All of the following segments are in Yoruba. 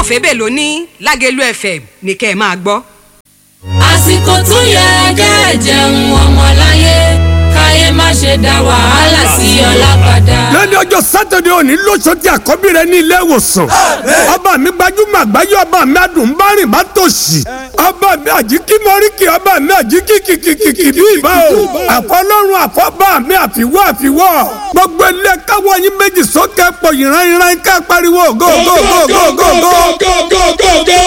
fẹ́bẹ̀ ló ní lágẹ̀lú FM ní kẹ́ ẹ máa gbọ́. àsìkò tó yẹ kẹ́ ẹ jẹun ọmọláyé káyé má ṣe dá wàhálà sí ọlá padà. lẹ́ni ọjọ́ sátidé òní lóṣooṣì àkọ́bí rẹ ní ilé ìwòsàn ọba mi gbajúmọ̀ àgbáyé ọba mi adùnbárìn bá tòṣì ọba mi àjíkí mọ́ríkì ọba mi àjíkí kìkìkìkì bí ìbá o àfọlọ́run àfọ́bà mi àfiwọ́ àfiwọ́ gbogbo ilé káwọ́ yín méjì sókè pọ̀ ìran ìran ká pariwo go go go go go go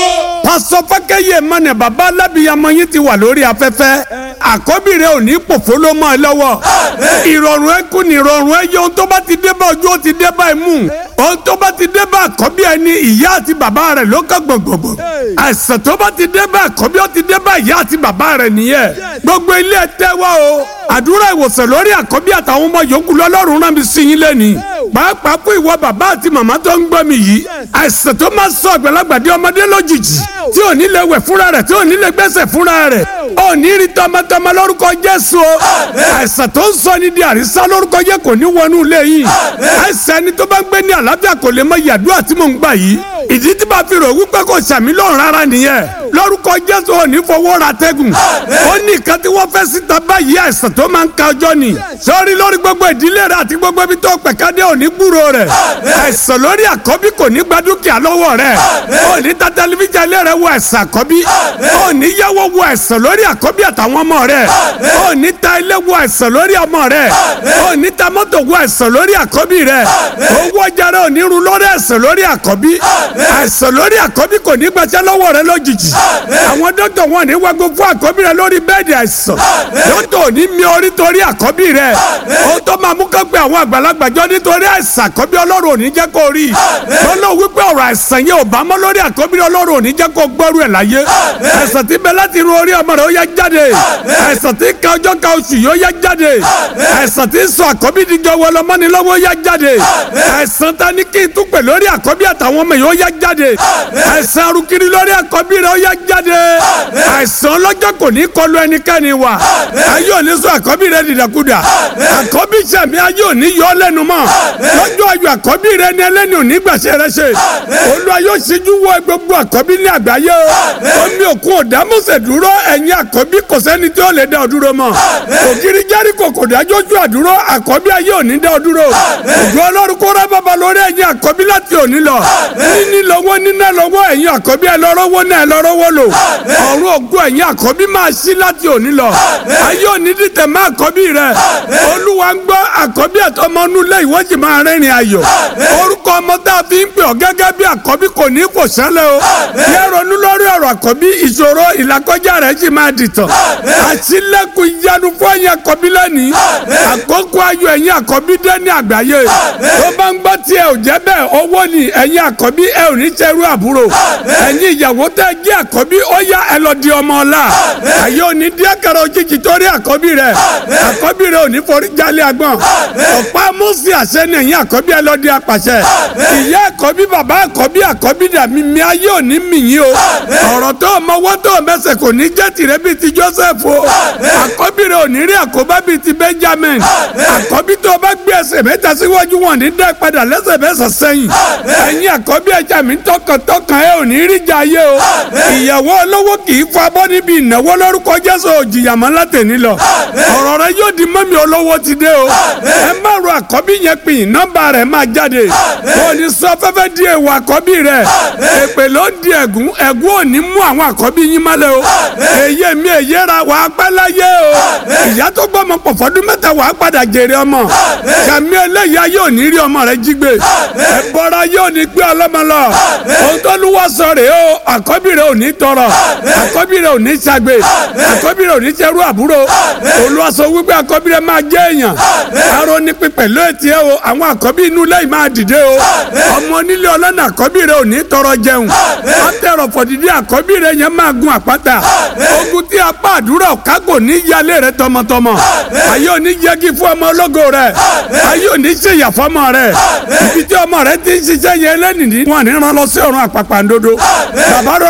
pásọ fákẹ́yẹ mọ́nẹ̀ bàbá alábìyamọ yín ti wà lórí afẹ́fẹ́ àkọ́bí rẹ ò ní pòfó ló mọ́ ẹ lọ́wọ́ ìrọ̀rùn ẹ kú ní ìrọ̀rùn ẹ yẹ ohun tó bá ti dé bá ojú ó ti dé bá imú ohun tó bá ti dé bá àkọ́bí ẹ ní ìyá àti bàbá rẹ ló kọ́ gbọ̀ngbọ̀ngbọ̀ àìsàn tó bá ti dé bá àkọ́bí ó ti dé bá ìyá àti bàbá rẹ nìyẹn gbogbo ilé ẹ tẹ́wọ́ o àdúrà ìwòsàn lórí àkọ́bí àtàwọn ọmọ yòókù lọ́lọ́run rán mi sí yín lẹ́nìí pàápàá fún ìwọ bàbá àti màmá tó ń gbọ́ mi yìí àìsàn tó máa sọ àgbàlagbà di ọmọdé lójijì tí ò ní lè wẹ̀ fúnra rẹ̀ tí ò ní lè gbẹ́sẹ̀ fúnra rẹ̀ ò ní rí tọmọtọmọ lórúkọ Jésù o àìsàn tó ń sọ ní di àrísá lórúkọ yẹ kò ní wọnú ilé yìí àìsàn ẹni tó bá ń gbé ní àlàáfíà kò lè mọ yàdúrà tí mò ń gbà yìí ìdí tí bá fi rò wípé kò sàmì lọ́rùn rárá nìyẹn lórúkọ Jésù ò ní fowó ra tẹ́gùn ó ní nǹkan tí wọ́n fẹ́ síta báyìí àìsàn tó máa ń ka ọjọ́ ni sọ́ọ́rí lórí gbogbo ìdílé rẹ̀ àti gbogbo ibi tó pẹ̀kádé ò ní gbúrò rẹ̀ àìsàn lórí àkọ́bí kò ní gba dúkìá lọ́wọ́ rẹ̀ ò ní ta tẹlifíṣàn ilé rẹ̀ wo àìsàn àkọ́bí ò ní yáwó wo àìsàn lórí àkọ́bí àtàwọn ọmọ rẹ̀ ò ní ta ilé wo àìsàn lórí ọmọ rẹ̀ ò ní ta mọ́tò wo àìsàn lórí àkọ́bí rẹ̀ owó ọjà rẹ̀ ò ní run lórí àìsàn lórí àkọ́bí àìsàn lórí àkọ́bí kò ní gbaṣẹ́ lọ́wọ́ rẹ̀ lójijì àwọn dókítà wọn ní wago fún àkọ́bí rẹ̀ lórí bẹ́ẹ̀dì àìsàn dókítà ò ní mi orí torí àkọ́bí rẹ̀ ó tó máa mú kó gbé àwọn àgbàlagbà jọ nítorí àìsàn àkọ́bí ọlọ́run ò ní jẹ́ kó rí lọ́nà wípé ọ̀rọ̀ àìsàn yẹn ò bá mọ́ lórí àkọ́bí ọlọ́run ò ní jẹ́ kó gbọ́rú ẹ̀ láyé àìsàn tí bẹ láti ru orí ọmọ rẹ̀ ó yá jáde àìsàn tí ka ọjọ́ ka oṣù yóò yá jáde àìsàn tí sọ àkọ́bí díjọ wọlọmọ́ni lọ́wọ́ ó yá jáde àìsàn ta ní kí n tún pè lórí àkọ́bí àtàwọn ọmọ yìí ó yá jáde àìsàn arúkiri lórí àkọ́bí rẹ̀ ó yá jáde àìsàn ọlọ́jọ́ kò ní kọlu ẹnikẹ́ni wa ayé òní sọ àkọ́bí rẹ̀ dìdàkudà àkọ́bí sẹ̀mí ayé òní yọ lẹ́nu mọ́ lọ́jọ́ ayọ̀ àkọ́bí rẹ̀ ní ẹlẹ́ni òní gbàṣẹ rẹ̀ ṣe Olúwa yóò ṣíjú wọ gbogbo àkọ́bí ní àgbáyé o omi òkun òdámọ̀sẹ̀ dúró ẹ̀yin àkọ́bí kò sẹ́ni tí ó lè dá ọ dúró mọ́ ògiri Jẹ́ríkò kò dájójú àdúró àkọ́bí ayé òní dá ọ dúró òjò ọlọ́run kó rẹ́ bàbá lórí ẹ̀yin àkọ́bí láti òní lọ níní lọ́wọ́ níná lọ́wọ́ ẹ̀yin àkọ́bí ẹ̀ lọ́rọ́wọ́ náà ẹ̀ lọ́rọ́wọ́ lò ọ̀run ògùn ẹ̀yin àkọ́bí máa ṣí láti òní lọ ayé òní dìtẹ̀ má àkọ́bí rẹ̀ olúwa ń gbọ́ àkọ́bí ẹ̀tọ́mọ́nú lé ìwọ́jì máa rẹ́rìn ayọ̀ orúkọ ọmọ tá a fi ń pè ọ́ gẹ́gẹ́ bí àkọ́bí kò ní kò sẹ́lẹ̀ o yẹ ronú lórí ọ̀rọ̀ àkọ́bí ìṣòro ìlàkọjá rẹ̀ sì máa dìtàn àṣìlẹ̀kùn ìyanu fún ẹ̀yin àkọ́bí lẹ́nìí àkókò ayọ̀ ẹ̀yin àkọ́bí dé ní àgbáyé tó bá ń gbọ́ tí ẹ ò jẹ́ bẹ́ẹ̀ owó ni ẹ̀yin àkọ́bí ẹ ò ní ṣerú àbúrò ẹ̀yin ìyàwó tẹ́ jẹ́ àkọ́bí ó yá ẹ lọ di ọmọ ọ̀la àyè òní díẹ̀ kẹrẹ òjijì torí àkọ́bí rẹ̀ àkọ́bí rẹ̀ ò ní forí jalè àgbọ̀n ọ̀pá mọ́sí àṣẹ ni ẹ̀yin àkọ́bí ẹ lọ di apàṣẹ ìyá àkọ́bí bàbá àkọ́bí àkọ́bí dà mí mi ayé òní mì yín o ọ̀rọ̀ tó o mọ́wọ́ tó o mẹ́sẹ̀ kò ní jẹ́ tìrẹ bíi ti Joseph o àkọ́bí rẹ̀ ò ní rí àkóbá bíi ti Benjamin àkọ́bí tó o bá gbé ẹsẹ̀ mẹ́ta síwájú wọn ní dẹ́ padà lẹ́sẹ̀ mẹ́sàn sẹ́yìn ẹ̀yin àkọ́bí ẹja mi tọkàntọkàn ẹ ò ní rí jà yé o ìyàwó olówó kì í fọ abọ́ níbi ìnáwó lórúkọ Jésù òjìyàmọ́ látẹ̀ní lọ ọ̀rọ̀ rẹ yóò di mọ́mí olówó ti dé o ẹ má ro àkọ́bí yẹn pin nọ́mbà rẹ̀ máa jáde kò ní sọ fẹ́fẹ́ di èèwọ̀ àkọ́bí rẹ̀ èpè ló di ẹ̀gún ẹ̀gún ò ní mú àwọn àkọ́bí yín mọ́lẹ̀ o èyí mi èyí ra wàá pẹ́ láyé o ìyá tó gbọ́ ọmọ pọ̀ fọ́dún mẹ́ta wàá padà jèrè ọmọ kàmí eléyìí ayé ò ní rí ọmọ rẹ jí gbé ẹ̀bọ̀ra yóò ní gbé ọlọ́mọ lọ ohun tó lù wá sọ rèé o àkọ́bí rẹ ò ní tọrọ àkọ́bí rẹ ò ní ṣàgbé àkọ́bí rẹ ò ní ṣerú àbúrò Olúwa sọ wípé àkọ́bí rẹ máa jẹ́ èèyàn arọ ní pípẹ́ ló ti ẹ o àwọn àkọ́bí inú lẹ́yìn máa dìde o ọmọ onílé ọlọ́nà àkọ́bí rẹ ò ní tọrọ jẹun ọtẹrọ fọdìdí àkọ́bí rẹ yẹn máa gun àpáta ogun tí apá àdúrà kágò ní yálé rẹ tọmọtọmọ ayé òní yẹgi fún ọmọ ológo rẹ ayé òní ṣèyà fọmọ rẹ ibi tí ọmọ rẹ ti ń ṣiṣẹ́ yẹn lẹ́nìí wọn ní rán lọ sí ọ̀run àpàpàǹdodo bàbá rọra máa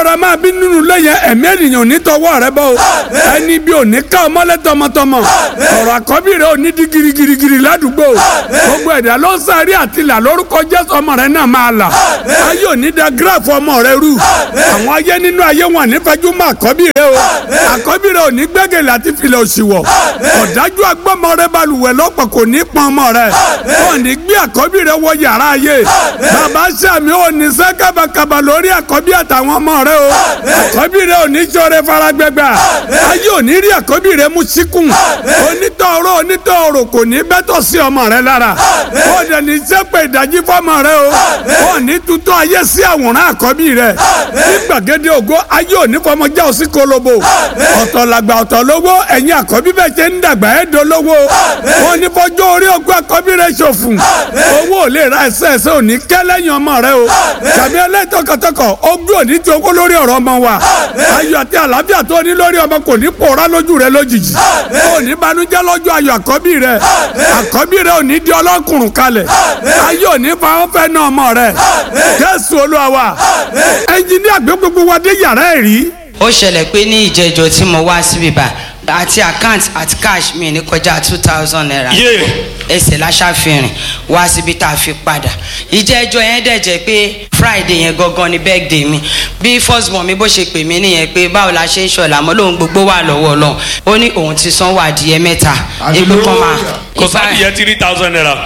bí nínú ilé yẹn ẹ̀mí ènìyàn ò ní tọwọ́ rẹ bọ́ o ẹni bí ò ní ká ọmọlẹ́ tọmọtọmọ ọ̀rọ̀ àkọ́bí rẹ ò ní di girigirigiri ládùúgbò gbogbo ẹ̀dá ló ń sáré àtìlà lórúkọ jésù ọmọ rẹ náà máa là ayé ò ní da gíráàfù ọmọ rẹ rú àwọn ayé nínú ayé wọn nífẹ̀ẹ́jú mọ́ àkọ́bí rẹ o àkọ́bí rẹ ò ní gbẹ́gẹ̀lẹ̀ àti filẹ̀ òṣìwọ̀ ọ̀dájú agbọ́mọ rẹ balùwẹ̀ lọ́pọ̀ kò ní pọn ọmọ rẹ wọn ní gbé àkọ́bí rẹ wọ yàrá ayé bàbá sàmì ò ní sẹ́ kábàkàbà lórí àkọ́bí àtàwọn ọmọ rẹ o àkọ́bí rẹ ò ní sọ̀rọ̀ faragbẹ́gbà ayé ò ní rí àkọ́bí rẹ mú síkùn onítọ̀ọ̀rọ̀ onítọ̀ọ̀rọ̀ kò ní bẹ́tọ̀ sí ọmọ rẹ lára ó dẹ̀ ní sẹ́pẹ̀ ìdájí fọmọ rẹ o ó ní tutọ́ ayé sí àwòrán àkọ́bí rẹ ní gbàgede ògo ayé ò ní fọmọ já òsì kolobo ọ̀tọ̀ làgbà ọ̀tọ̀ lówó ẹ̀yin àkọ́bí bẹ́ẹ̀ ṣe ń dàgbà ẹ̀ dolówó wọn ní fọjọ́ orí ogún àkọ́bí rẹ ṣòfò owó ò lè ra ẹsẹ̀ ẹsẹ̀ ò ní kẹ́ lẹ́yìn ọmọ rẹ o tàbí ẹlẹ́tọ̀kọ̀tọ̀kọ̀ ogún ò ní ti owó lórí ọ̀rọ̀ ọmọ wa ayọ̀ àti àlàáfíà tó ní lórí ọmọ kò ní pòórá lójú rẹ lójijì ò ní banújẹ́ lọ́jọ́ ayọ̀ àkọ́bí rẹ àkọ́bí rẹ ò ní di ọlọ́kùnrùn kalẹ̀ ayé ò ní fa wọn fẹ́ náà ọmọ rẹ Jésù Olúwa wa ẹnjìníà gbé gbogbo wa dé yàrá ẹ̀ rí ó ṣẹlẹ̀ pé ní ìjẹ́jọ́ tí mo wá síbí bá àti account àti cash mi ní kọjá two thousand naira Yé. ẹsẹ̀ láṣàfihàn wá síbi tá a fi padà ìjẹ́jọ́ yẹn dẹ̀ jẹ́ pé friday yẹn gangan ni birthday mi bí first born mi bó ṣe pè mí nìyẹn pé báwo la ṣe ń ṣọ̀la mọ́ lóun gbogbo wà lọ́wọ́ ọlọ́run ó ní òun ti san wà díẹ̀ mẹ́ta egbò kan máa kò sáà yẹ three thousand naira.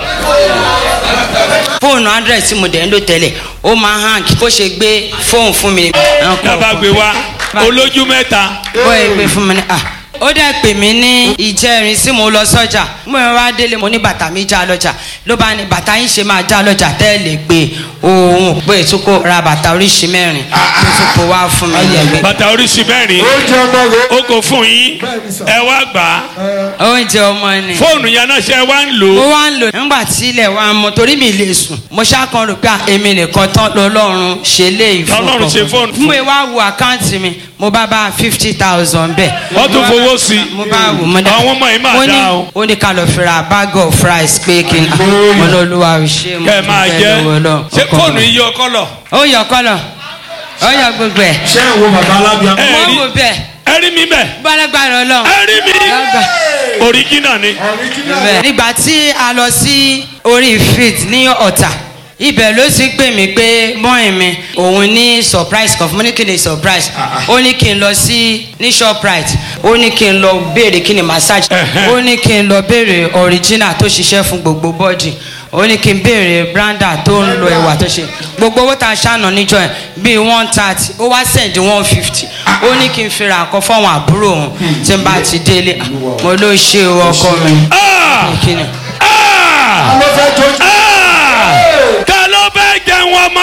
fóònù hundred tí mo dẹ̀ ń lò tẹ́lẹ̀ ó máa hàn kí kó ṣe gbé fóònù fún mi. dábàá gbé wá olójú mẹ́ta. bó ẹ gbé fún mi ní à ó dẹ̀ pè mí ní ìjẹrin tí mo lọ sọ́jà mo yẹn wá délé mo ní bàtà mi já lọ́jà ló bá ní bàtà yín ṣe máa já lọ́jà tẹ́ ẹ lè gbé òun pé tó kó ra bàtà oríṣi mẹ́rin tó tún kó wá fún mi lẹ́gbẹ̀ẹ́. bàtà oríṣi mẹ́rin ó kò fún yín ẹ wá gbà á oúnjẹ ọmọ ni. fóònù yẹn náà ṣe wá ń lò mo ó. wá ń lò nígbà tí ilẹ̀ wa mọ torí mi lè sùn mo ṣàkàn rò pé à, èmi nìkan tán lọ́lọ́run ṣe lé ìfún Ọlọ́run ṣe fóònù fún. mo wá wo àkáǹtì mi mo bá bá fifty thousand bẹ́ẹ̀. Wọ́n tún Mo bá- fowó sí i. mo bá wò mo dá Àwọn ọmọ yìí máa mo ní- dá o. ó ní ká lọ fi ra bag of rice pé kí n mo ní olúwa ò ṣe mo kẹ́ ẹ máa dúpẹ́ jẹ́ lọ́wọ́ Ọlọ́run. ṣé Ọkọ fóònù mi. yìí yọ kọ́lọ̀. ó yọ kọ́lọ̀ ó yọ gbogbo ẹ̀ ṣé ìwọ bàbá alábíà. ẹ mo rí wò bẹ́ẹ̀ ẹ rí mi bẹ́ẹ̀ gbọ́dọ̀gbàrọ̀ Ọlọ́run. ẹ rí mi Lọ́gbà. òríjínà ni. Bẹ́ẹ̀. nígbà tí a lọ sí orí fit ní ọ̀tà ibẹ̀ ló sì pè mí pé bọ́ìn mi òun ní surprise kan fún mi ní kí ni surprise ó ní kí n lọ sí ní shoprite ó ní kí n lọ béèrè kí ni massage Ẹ̀hẹ́. ó ní kí n lọ béèrè original tó ṣiṣẹ́ fún gbogbo body ó ní kí n béèrè branda tó ń lo ẹwà tó ṣe gbogbo owó tá a ṣàná níjọ yẹn bíi one thirty ó wá send one fifty ó ní kí n fi ra nǹkan fáwọn àbúrò òun tí n bá ti délé mo ló ṣe o ọkọ mi Ah! kí ni. Ah! ló fẹ́ tó jí. Ah! ká ló fẹ́ jẹun ọmọ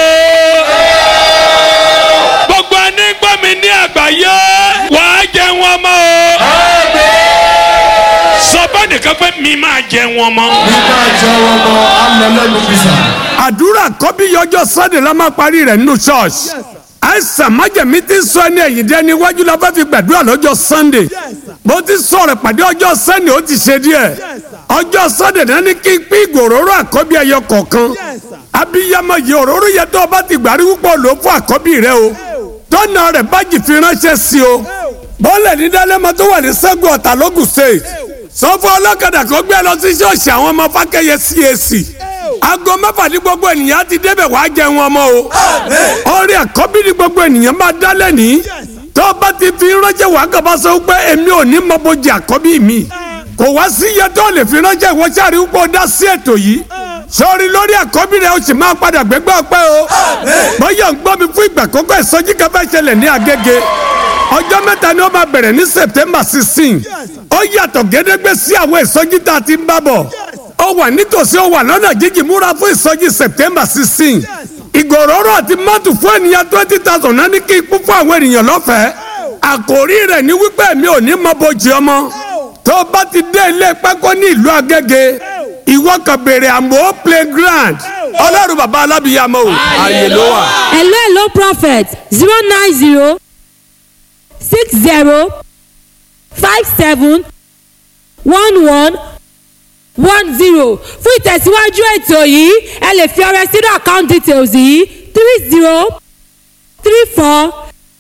o. gbogbo ẹni gbọ́ mi ní àgbáyé wàá jẹun ọmọ o. sọ bá nìkan pé mi máa jẹun ọmọ. nígbà jẹ́ ọmọ alẹ́lẹ́nu bísà. àdúrà kọ́bí yọjọ́ sunday la máa parí rẹ̀ nínú church àìsàn májèmí ti sọ ẹni ẹ̀yìn dé níwájú la fẹ́ fi gbàdúrà lọ́jọ́ sunday bó ti sọ̀rọ̀ pàdé ọjọ́ sunday ó ti ṣe díẹ̀ ọjọ́ sunday náà ní kí n pín ìgò òróró àkọ́bí ẹyọ kọ̀ọ̀kan abiyamọ yìí òróró yẹn tó o bá ti gbàrí púpọ̀ ló fún àkọ́bí rẹ o tọ́nà rẹ̀ bájì fi ránṣẹ́ sí o bọ́ọ̀lù ní dálẹ́mọ tó wà ní sẹ́gun ọ̀tà lógùn state sọ fún ọlọ́kadà kó gbé lọ sí ṣọ́ọ̀ṣì àwọn ọmọ fákẹ́yẹ CAC aago mẹ́fà ní gbogbo ènìyàn ti débẹ̀ wá jẹun ọmọ o orí àkọ́bí ní gbogbo ènìyàn máa dálẹ̀ ní tó o bá ti fi ránṣẹ́ wàá kàbá sọ pé èmi ò ní mọ bójì àkọ́bí mi kò wá sí iye tó lè fi ránṣẹ́ ìwọ sáré púpọ̀ dá sí ètò yìí sọrí lórí àkọ́bí rẹ̀ o sì máa padà gbégbá ọpẹ́ o bóyá ń gbọ́ mi fún ìgbà kọ́kọ́ ìsọjí kan fẹ́ ṣẹlẹ̀ ní Agége ọjọ́ mẹ́ta ni ó máa bẹ̀rẹ̀ ní September sixteen ó yàtọ̀ gédégbé sí àwọn ìsọjí tá a ti ń bá bọ̀ ó wà nítòsí ó wà lọ́nà jíjìn múra fún ìsọjí September sixteen ìgòròrò àti mọ́tò fún ènìyàn twenty thousand náà ní kí ikú fún àwọn ènìyàn lọ́fẹ̀ẹ́ àkòrí rẹ̀ ní wípé mi ò ní mọ bójì ọmọ tó o bá ti dé ilé pẹ́kọ́ ní ìlú Agége ìwọ kan béèrè àmọ́ playground ọlọ́run bàbá alábìyàmọ́ o ààyè ló wà. hello hello prophet zero nine zero six zero five seven one one one zero fún ìtẹ̀síwájú ètò yìí ẹ lè fi ọrẹ sínú account details yìí three zero three four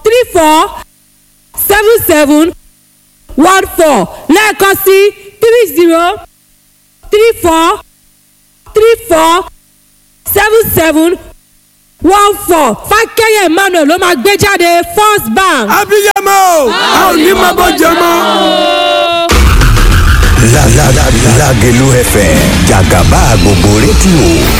three four seven seven one four lẹ́ẹ̀kan sí three zero three four three four seven seven one four fákẹ́yẹ̀ emmanuel ló máa gbé jáde first bank. abiyamọ a ò ní máa bọ́ jẹ mọ́. Lágẹ̀lú FM jàgàbá gbogbo rédíò